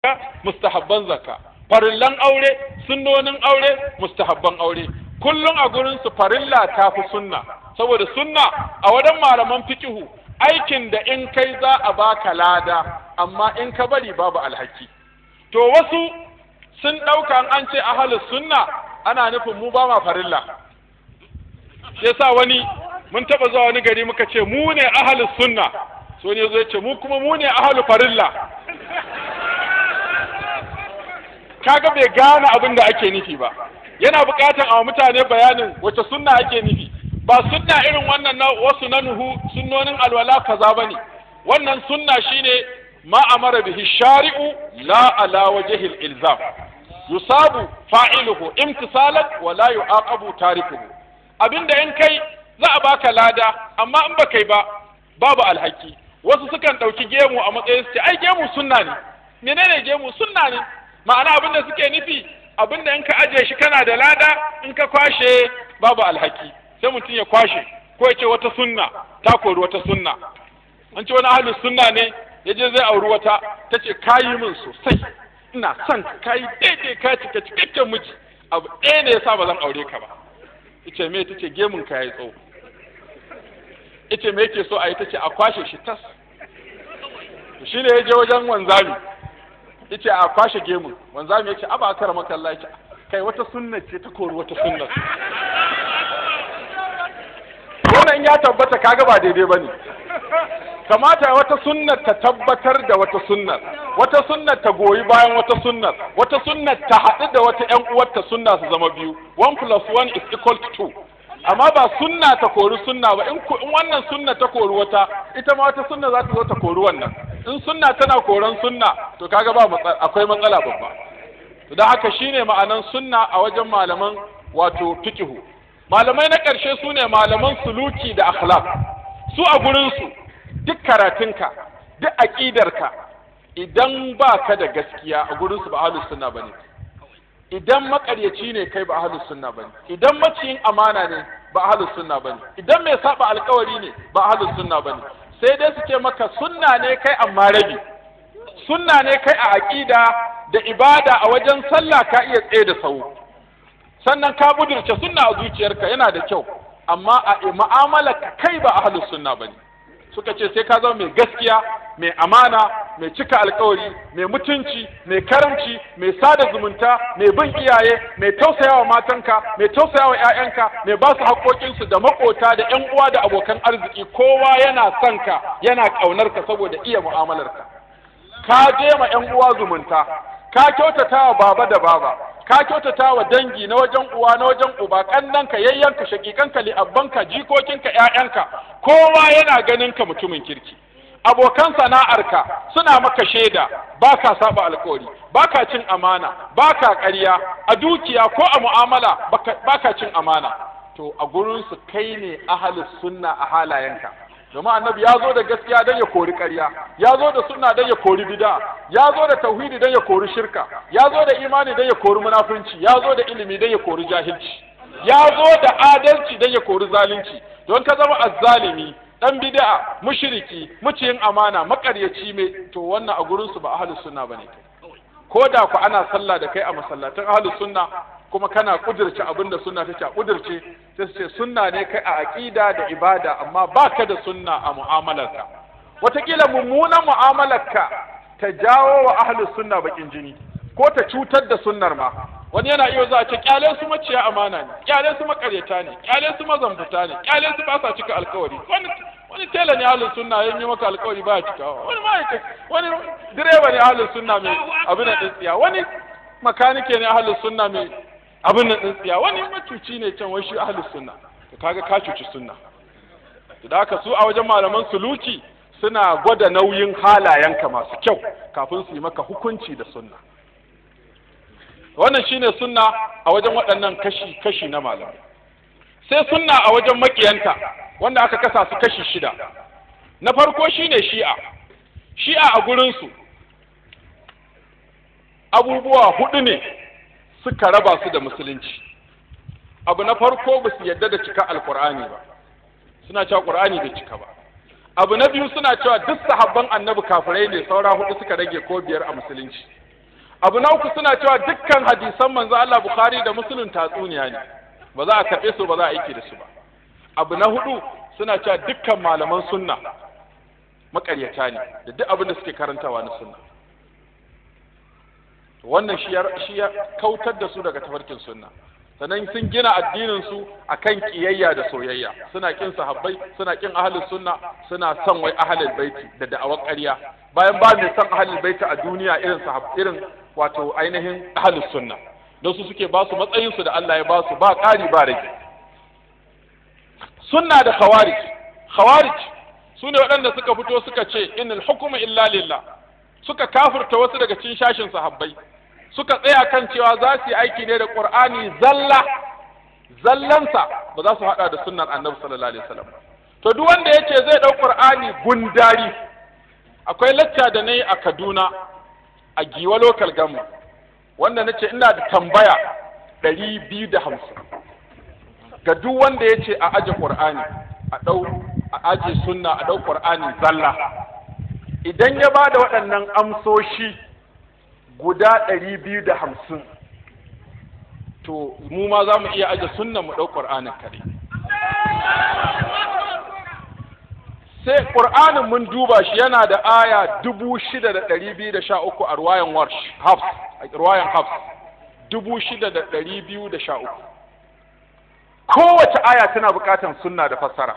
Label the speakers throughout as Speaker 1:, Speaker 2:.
Speaker 1: zakka mustahabban zakka farillan aure sunnonin aure mustahabban aure kullum a gurin su farilla ta fi sunna saboda sunna a wajen malaman fikihu aikin da in kai za a baka lada amma in ka bari babu alhaki to wasu sun ɗauka an ce ahalus sunna ana nufin mu ba ma farilla yasa wani mun taɓa zuwa wani gari muka ce mu ne ahalus sunna so ne zai ce mu kuma mu ne ahalu farilla kaga bai gane abin da ake nufi ba yana buƙatar a mutane bayanin wace sunna ake nufi ba sunna irin wannan na wasu na nuhu sunnonin alwala kaza bane wannan sunna shine ma amara bihi shari'u la ala wajhil ilzam yusabu fa'iluhu imtisalan wa la yu'aqabu tarikuhu abinda in kai za a baka lada amma in ba kai ba babu alhaki wasu sukan ɗauki gemu a matsayin su ce ai gemu sunna ne menene gemu sunna ne ma'ana abin da suke nufi abin da in ka ajiye shi kana da lada in ka kwashe babu alhaki sai mutum ya kwashe ko ya ce wata sunna ta kori wata sunna an ce wani ahlus sunna ne ya je zai auri wata ta ce kayi min sosai ina son ka kayi daidai ka cika cikakken miji abu ɗaya ne yasa ba zan aure ka ba ita me ta ce gemun ka yayi tsawo ita me yake so a yi ta ce a kwashe shi tas shi ne ya je wajen wanzami ya ce a kwashe gemun wanzami ya ce aba kara makalla ya kai wata sunna ce ta kori wata sunna wannan ya tabbata kaga ba daidai ba ne kamata wata sunnar ta tabbatar da wata sunnar wata sunnar ta goyi bayan wata sunnar wata sunnar ta haɗu da wata ƴan uwarta sunna su zama biyu one plus one is equal to two amma ba sunna ta kori sunna ba in wannan sunna ta kori wata ita ma wata sunna za ta zo ta kori wannan in sunna tana koran sunna to kaga ba akwai matsala babba to dan haka shine ma'anan sunna a wajen malaman wato fiqhu malamai na ƙarshe su ne malaman suluki da akhlaq su a gurin su duk karatunka duk aqidarka idan ba ka da gaskiya a gurin su ba ahlus sunna bane idan makaryaci ne kai ba ahlus sunna bane idan maciyin amana ne ba ahlus sunna bane idan mai saba alkawari ne ba ahlus sunna bane sai dai su ce maka sunna ne kai amma rabi sunna ne kai a aqida da ibada a wajen sallah ka iya tsaye da sau sannan ka budurce sunna a zuciyarka yana da kyau amma a mu'amala kai ba ahlus sunna bane suka ce sai ka zama mai gaskiya mai amana mai cika alkawari mai mutunci mai karamci mai sada zumunta mai bin iyaye mai tausayawa matanka mai tausayawa ƴaƴanka mai ba su haƙoƙinsu da maƙota da ƴan uwa da abokan arziki kowa yana son ka yana ƙaunar ka saboda iya mu'amalarka ka je ma ƴan uwa zumunta ka kyautata wa baba da baba ka kyautata wa dangi na wajen uwa na wajen uba kannanka yayyanka shakikanka li'abbanka jikokinka ƴaƴanka kowa yana ganin ka mutumin kirki abokan sana'arka suna maka shaida ba ka saba alkawari ba ka cin amana ba ka ƙarya a dukiya ko a mu'amala ba ka cin amana to a gurinsu kai ne ahalus sunna a halayenka domin annabi ya zo da gaskiya don ya kori ƙarya ya zo da sunna don ya kori bid'a ya zo da tauhidi don ya kori shirka ya zo da imani don ya kori munafunci ya zo da ilimi don ya kori jahilci ya zo da adalci don ya kori zalunci don ka zama azzalimi dan bid'a mushriki muciyin amana makaryaci mai to wannan a gurin su ba ahlus sunna bane ko da ku ana sallah da kai a masallatan ahlus sunna kuma kana kudirce abin da sunna take a kudirce sai su ce sunna ne kai a aqida da ibada amma baka da sunna a mu'amalarka wataƙila mummunan mu'amalarka ta jawo wa ahlus sunna bakin jini ko ta cutar da sunnar ma wani yana iya za a ce kyale su maciya amana ne kyale su makaryata ne kyale su mazambuta ne kyale su ba sa cika alkawari wani wani tela ne ahlus sunna ya yi maka alkawari ba ya cikawa wani ma'aikaci wani direba ne ahlus sunna mai abin da tsiya wani makanike ne ahlus sunna mai abin nan din tsiya wani macuci ne can wai shi ahlus sunna to kaga ka cuci sunna to da haka su a wajen malaman suluki suna gwada nauyin halayenka masu kyau kafin su yi maka hukunci da sunna wannan shine sunna a wajen waɗannan kashi kashi na malamai sai sunna a wajen makiyanta wanda aka kasa su kashi shida na farko shine shi'a shi'a a gurinsu abubuwa hudu ne suka raba su da musulunci abu na farko ba su yadda da cika alkur'ani ba suna cewa qur'ani bai cika ba abu na biyu suna cewa duk sahabban annabi kafirai ne saura hudu suka rage ko biyar a musulunci abu na uku suna cewa dukkan hadisan manzo Allah Bukhari da Muslim tatsuniya ne ba za a karɓe su ba za a aiki da su ba abu na hudu suna cewa dukkan malaman sunna makaryata ne da duk abin da suke karantawa na sunna wannan shi ya shi ya kautar da su daga tafarkin sunna sannan sun gina addinin su akan kiyayya da soyayya suna kin sahabbai suna kin ahlus sunna suna son wai ahlul baiti da da'awar ƙarya bayan ba mai son ahlul baiti a duniya irin sahab irin wato ainihin ahlus sunna don su suke ba su matsayin su da Allah ya ba su ba ƙari ba rage sunna da khawarij khawarij su ne waɗanda suka fito suka ce innal hukmu illa lillah suka kafirta wasu daga cikin shashin sahabbai suka tsaya kan cewa za su yi aiki ne da qur'ani zalla zallansa ba za su hada da sunnar annabi sallallahu alaihi wasallam to duk wanda yace zai dau qur'ani gundari akwai lacca da nayi a Kaduna a Giwa local government wanda nace ina da tambaya ɗari biyu da hamsin ga duk wanda yace a aje qur'ani a dau a aje sunna a dau qur'ani zalla idan ya ba da waɗannan amsoshi guda ɗari biyu da hamsin to mu ma za mu iya aje sunnan mu ɗau ƙur'anin kare sai ƙur'anin mun duba shi yana da aya dubu shida da ɗari biyu da sha uku a ruwayan warsh hafs a ruwayan hafs dubu shida da ɗari biyu da sha uku kowace aya tana buƙatar sunna da fassara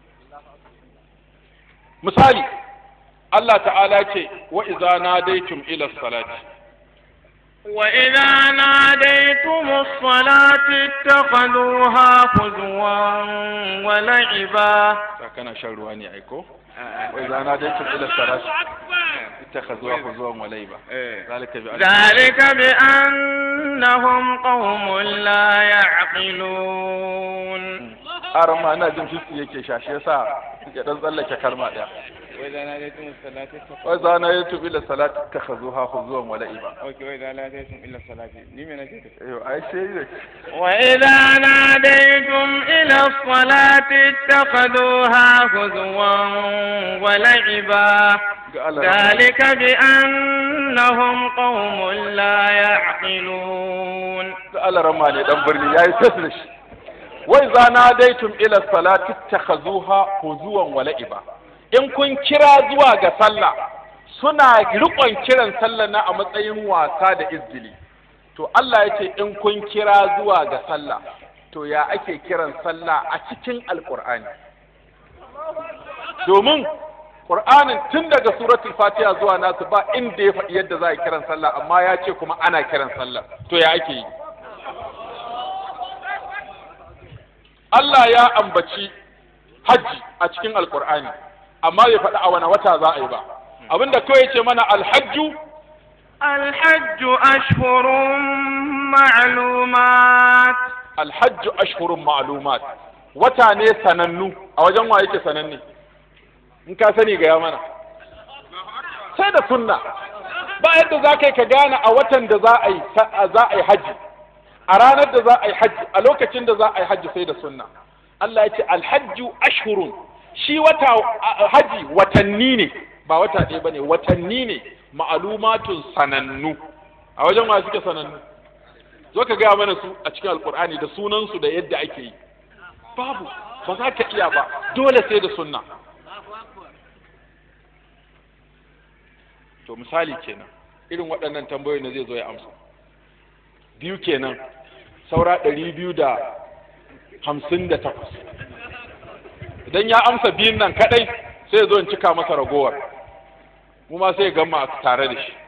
Speaker 1: misali Allah ta'ala ce wa iza nadaitum ila salati
Speaker 2: وإذا ناديتم الصلاة اتخذوها هزوا ولعبا
Speaker 1: kana shan ruwa ne aiko wa iza nadaitum ila salati اتخذوها هزوا ولعبا ذلك بأن
Speaker 2: ذلك بأنهم قوم لا يعقلون
Speaker 1: aran ma ina jin fiski yake sha shi yasa ya dan tsallake kalma daya
Speaker 3: وإذا ناديتم الصلاة
Speaker 1: wa iza nadaitum ila salati اتخذوها هزوا ولعبا
Speaker 3: أوكي وإذا ناديتم إلى الصلاة لمن نجد
Speaker 1: ايوه ai sai ne
Speaker 2: وإذا ناديتم إلى الصلاة اتخذوها هزوا ولعبا
Speaker 1: ga Allah
Speaker 2: ذلك بأنهم قوم لا يعقلون
Speaker 1: da Allah rama ne dan birni yayi tas da shi wai za na daitum ila salati takhazuha huzuwan wa la'iba in kun kira zuwa ga sallah suna rikon kiran sallah na a matsayin wasa da izgili to Allah ya ce in kun kira zuwa ga sallah to ya ake kiran sallah a cikin alqur'ani domin Qur'anin tun daga suratul Fatiha zuwa nasu ba inda ya faɗi yadda za a kiran sallah amma ya ce kuma ana kiran sallah to ya ake yi Allah ya ambaci hajji a cikin alkur'ani amma bai faɗi a wani wata za a yi ba abinda kawai ce mana alhajju
Speaker 2: الحج أشهر معلومات
Speaker 1: alhajju ashhurun ma'lumat wata ne sanannu a wajen wa yake sananne in ka sani ga mana sai da sunna ba yadda za ka yi ka gane a watan da za a yi za a yi hajji a ranar da za a yi hajji a lokacin da za a yi hajji sai da sunna Allah ya ce alhajju ashhurun shi wata a- haji watanni ne ba wata ɗaya bane watanni ne ma'alumatun sanannu a wajen wa suke sanannu zo ka gaya mana su a cikin alkur'ani da sunansu da yadda ake yi babu ba za ka iya ba dole sai da sunna to misali kenan irin waɗannan tambayoyi na zai zo ya amsa biyu kenan saura ɗari biyu da hamsin da takwas idan ya amsa biyun nan kaɗai sai ya zo in cika masa ragowar mu ma sai ya gama tare da shi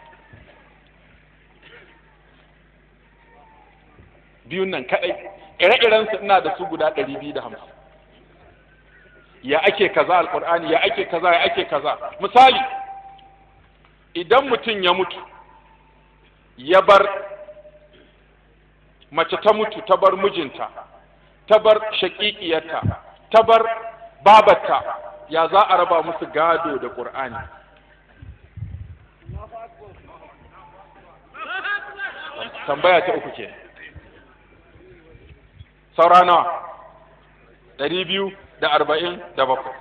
Speaker 1: biyun nan kaɗai ire-irensu ina da su guda ɗari biyu da hamsin ya ake kaza alƙur'ani ya ake kaza ya ake kaza misali idan mutum ya mutu ya bar mace ta mutu ta bar mijinta ta bar shaƙiƙiyarta ta bar babarta ya za a raba musu gado da ƙur'ani tambaya ta uku ke saura nawa ɗari biyu da arba'in da bakwai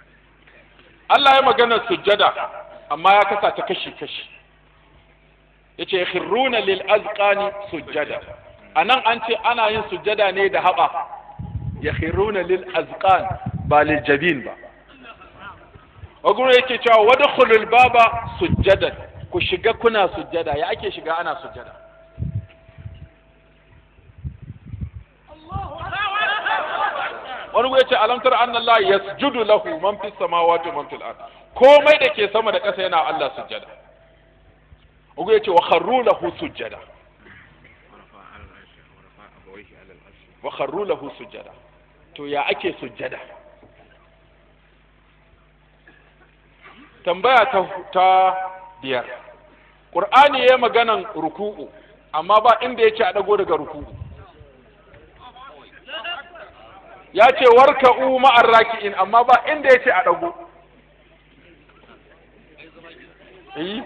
Speaker 1: Allah ya magana sujjada amma ya kasa ta kashi-kashi yace khirruna lil azqani sujjada anan an ce ana yin sujjada ne da haɓa ya khirruna lil azqan ba lil jabin ba waguru yake cewa wadkhulul baba sujjadan ku shiga kuna sujjada ya ake shiga ana sujjada wani ya ce alamtar annallahi yasjudu lahu man fis samawati wa man fil ard komai da ke sama da ƙasa yana Allah sujjada ugu ya ce wa kharru lahu sujjada wa kharru lahu sujjada to ya ake sujjada tambaya ta, ta biyar qur'ani ya maganan ruku'u amma ba inda ya ce a dago daga ruku'u ya ce warka'u ma'ar raki'in amma ba inda ya ce a dago yi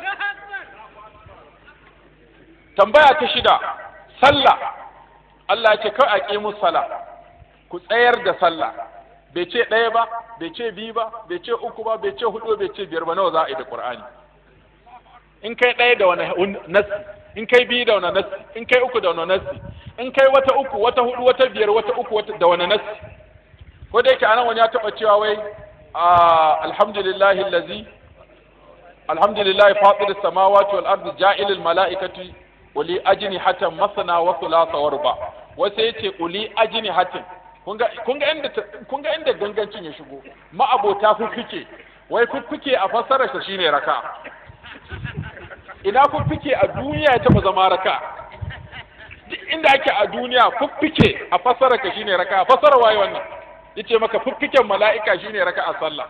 Speaker 1: tambaya ta shida sallah Allah ya ce kawai a ƙi sala ku tsayar da sallah bai ce ɗaya ba bai ce biyu ba bai ce uku ba bai ce hudu bai ce biyar ba nawa za a yi da qur'ani in kai ɗaya da wani nassi in kai biyu da wani nassi in kai uku da wani nassi in kai wata uku wata hudu wata biyar wata uku wata da wani nassi ko da yake anan wani ya taɓa cewa wai alhamdulillahi allazi alhamdulillahi fatir samawati wal ardi ja'ilil mala'ikati uli ajnihatan masana wa thulatha wa ruba wasu yace uli ajnihatin kun ga inda kun ga inda gangancin ya shigo ma'abota fuffuke wai fuffuke a fassarar sa shine raka ina fuffuke a duniya ya taba zama raka duk inda ake a duniya fuffuke a fassarar ka shine raka fassarar waye wannan yace maka fuffuken mala'ika shine raka a sallah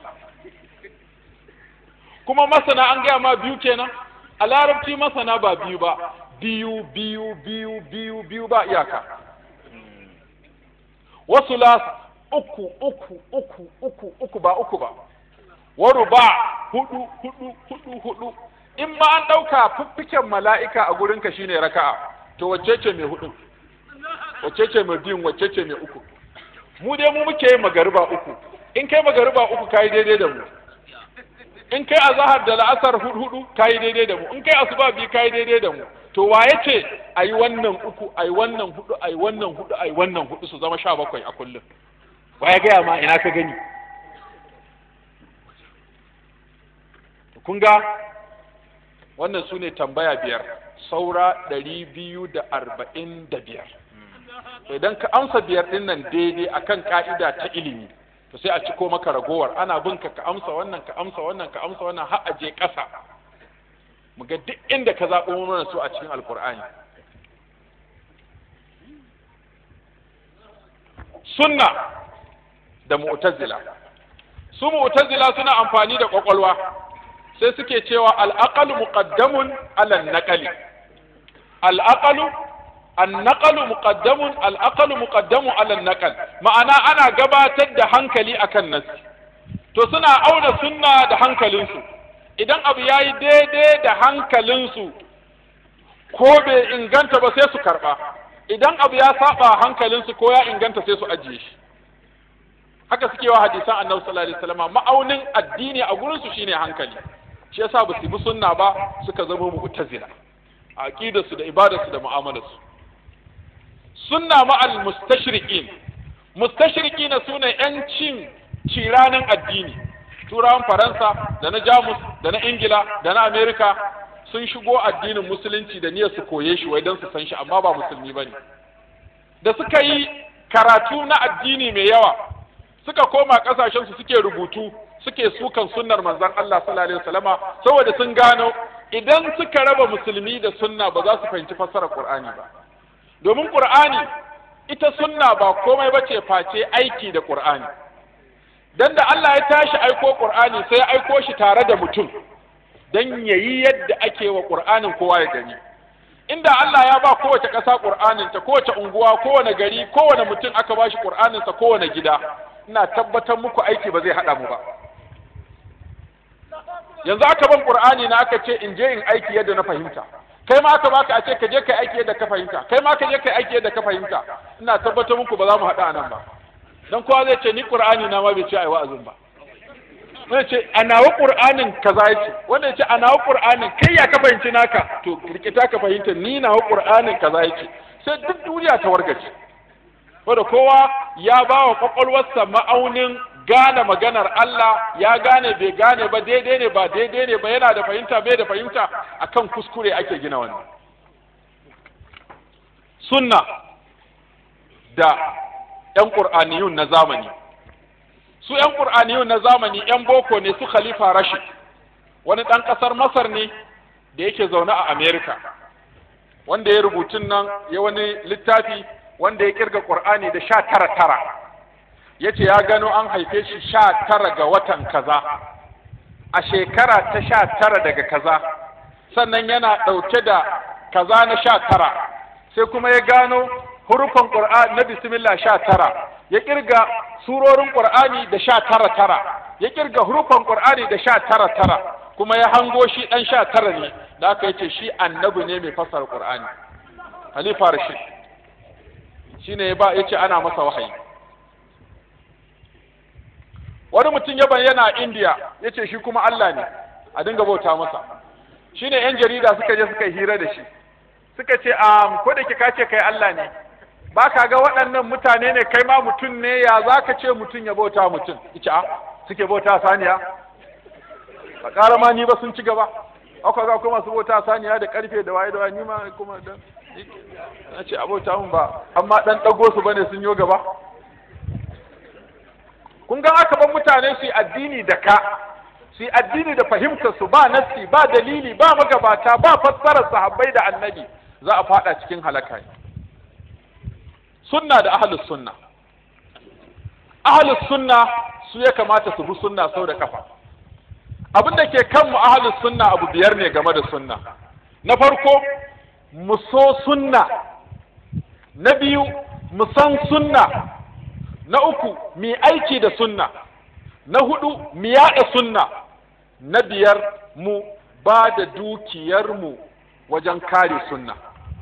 Speaker 1: kuma masana an gaya ma biyu kenan a larabci masana ba biyu ba biyu biyu biyu biyu biyu ba iyaka wasu las uku uku uku uku uku ba uku ba waru ba hudu hudu hudu hudu in ma an ɗauka fiffiken mala'ika a gurinka shine raka'a to wacce ce mai hudu wacce ce mai biyun wacce ce mai uku mu dai mu muke yin magariba uku in kai magariba uku kayi daidai da mu in kai azahar da la'asar hudu kayi daidai da mu in kai asuba biyu kayi daidai da mu to wa ya ce a yi wannan uku a yi wannan hudu a yi wannan hudu a yi wannan hudu su zama sha bakwai a kullum wa ya gaya ma ina ka gani kun ga wannan su ne tambaya biyar saura ɗari biyu da arba'in da biyar idan ka amsa biyar ɗin nan daidai akan ka'ida ta ilimi to sai a ciko maka ragowar ana bin ka ka amsa wannan ka amsa wannan ka amsa wannan har a je ƙasa mu ga duk inda ka zaɓo mana su a cikin alkur'ani sunna da mu'tazila su mu'tazila suna amfani da kwakwalwa sai suke cewa al'aqalu muqaddamun ala naqali al'aqalu annaqalu muqaddamun al'aqalu muqaddamu ala naqal ma'ana ana gabatar da hankali akan nasi to suna auna sunna da hankalinsu idan abu yayi daidai da hankalinsu ko bai inganta ba sai su karba idan abu ya saba hankalinsu ko ya inganta sai su ajiye shi haka suke wa hadisan annabi sallallahu alaihi wasallam ma'aunin addini a gurin su shine hankali shi yasa ba su bi sunna ba suka zama mu'tazila a aqidarsu da ibadarsu da mu'amalarsu sunna ma'al mustashriqin mustashriqina sune yancin ciranin addini turawan faransa da na jamus da na ingila da na amerika sun shigo addinin musulunci da niyyar su koye shi wai don su san shi amma ba musulmi ba ne da suka yi karatu na addini mai yawa suka koma kasashen su suke rubutu suke sukan sunnar manzon Allah sallallahu alaihi wasallama saboda sun gano idan suka raba musulmi da sunna ba za su fahimci fassarar Qur'ani ba domin Qur'ani ita sunna ba komai bace face aiki da Qur'ani dan da Allah ya tashi aiko Qur'ani sai ya aiko shi tare da mutum dan yayi yadda ake wa Qur'anin kowa ya gani inda Allah ya ba kowace ƙasa Qur'anin ta kowace unguwa kowane gari kowane mutum aka ba shi Qur'anin sa kowane gida ina tabbatar muku aiki ba zai hada mu ba yanzu aka ban Qur'ani na aka ce in je in aiki yadda na fahimta kai ma aka baka a ce ka je kai aiki yadda ka fahimta kai ma ka je kai aiki yadda ka fahimta ina tabbatar muku ba za mu haɗa nan ba dan kowa zai ce ni Qur'ani na ma bai ce ai wa'azin ba wanda ce a nawa qur'anin kaza yace wanda yace a nawa qur'anin kai ya ka fahimci naka to rikita ka fahimta ni nawa qur'anin kaza yace sai duk duniya ta wargaje wanda kowa ya ba wa kwakwalwarsa ma'aunin gane maganar Allah ya gane bai gane ba daidai ne ba daidai ne ba yana da fahimta bai da fahimta akan kuskure ake gina wannan sunna da 'yan ƙur'aniyun na zamani su 'yan ƙur'aniyun na zamani 'yan boko ne su khalifa rashid wani ɗan ƙasar masar ne da yake zaune a amerika wanda ya rubutun nan ya wani littafi wanda ya kirga ƙur'ani da sha tara tara ya ce ya gano an haife shi sha tara ga watan kaza a shekara ta sha tara daga kaza sannan yana ɗauke da kaza na sha tara sai kuma ya gano hurufan ƙur'ani na bismillah sha tara ya kirga surorin ƙur'ani da sha tara tara ya kirga hurufan ƙur'ani da sha tara tara kuma ya hango shi ɗan sha tara ne da aka yace shi annabi ne mai fassara ƙur'ani halifa rashid shine ya ba yace ana masa wahayi wani mutum ya bayyana a indiya yace shi kuma allah ne a dinga bauta masa shine yan jarida suka je suka hira da shi suka ce a ko da ka ce kai allah ne ba ka ga waɗannan mutane ne kai ma mutum ne ya za ka ce mutum ya bauta mutum ita suke bauta saniya a ƙara ma ni ba sun ci gaba aka ga kuma su bauta saniya da ƙarfe da waye da waye ni ma kuma dan na ce abota mun ba amma dan ɗago su bane sun yo gaba kun ga aka ban mutane su yi addini da ka su yi addini da fahimtar su ba nassi ba dalili ba magabata ba fassarar sahabbai da annabi za a fada cikin halaka ne sunna da ahlus sunna ahlus sunna su ya kamata su bi sunna sau da kafa abin da ke kan mu ahlus sunna abu biyar ne game da sunna na farko mu so sunna na biyu mu san sunna na uku mu aiki da sunna na hudu mu yaɗa sunna na biyar mu ba da dukiyarmu wajen kare sunna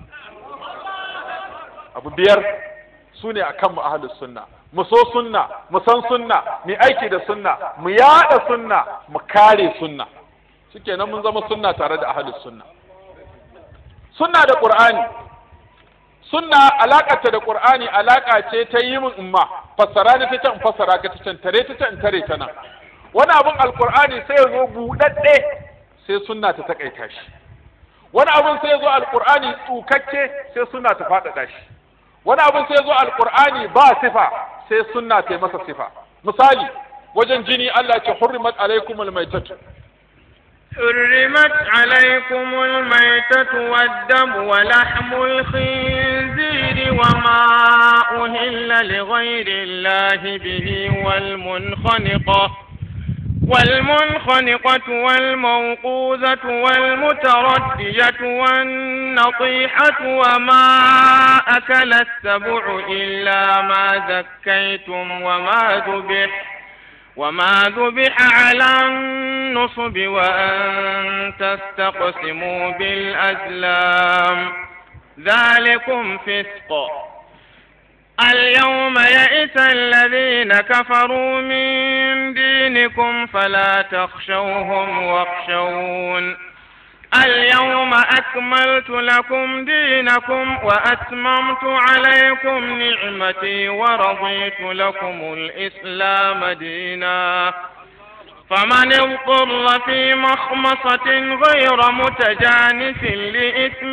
Speaker 1: abu biyar su ne a kanmu ahalus sunna mu so sunna mu san sunna mu aiki da sunna mu yaɗa sunna mu kare sunna shikenan mun zama sunna tare da ahalus sunna sunna da qur'ani sunna alaƙarta da qur'ani alaƙa ce ta yi min umma fassara ni ta can fassara ka ta can tare ta can tare ta nan wani abin alqur'ani sai ya zo buɗaɗɗe sai sunna ta takaita shi wani abin sai ya zo alqur'ani tsukakke sai sunna ta faɗaɗa shi wani abin sai ya zo alqur'ani ba sifa sai sunna ta yi masa sifa misali wajen jini Allah ce hurrimat alaikumul maitatu
Speaker 2: حرمت عليكم الميتة والدم ولحم الخنزير وما أهل لغير الله به والمنخنقة والمنخنقة والموقوذة والمتردية والنطيحة وما أكل السبع إلا ما زكيتم وما ذبح وما ذبح على النصب وأن تستقسموا بالأزلام ذلكم فسق اليوم يئس الذين كفروا من دينكم فلا تخشوهم واخشون اليوم أكملت لكم دينكم وأتممت عليكم نعمتي ورضيت لكم الإسلام دينا فمن اضطر في مخمصة غير متجانف لإثم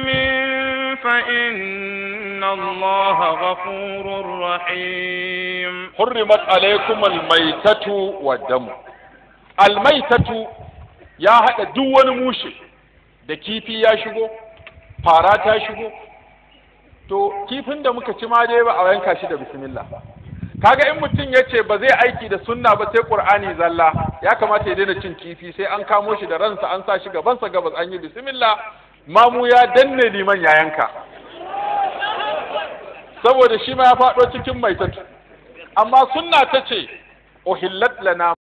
Speaker 2: فإن الله غفور رحيم
Speaker 1: حرمت عليكم الميتة والدم الميتة يا هذا دون موشي da kifi ya shigo fara ta shigo to kifin da muka ci ma dai ba a yanka shi da bismillah kaga in mutum ya ce ba zai aiki da sunna ba sai qur'ani zalla ya kamata ya daina cin kifi sai an kamo shi da ransa an sa shi gabansa gabas an yi bismillah mamu ya danne liman ya yanka saboda shi ma ya faɗo cikin maitatu amma sunna ta ce uhillat lana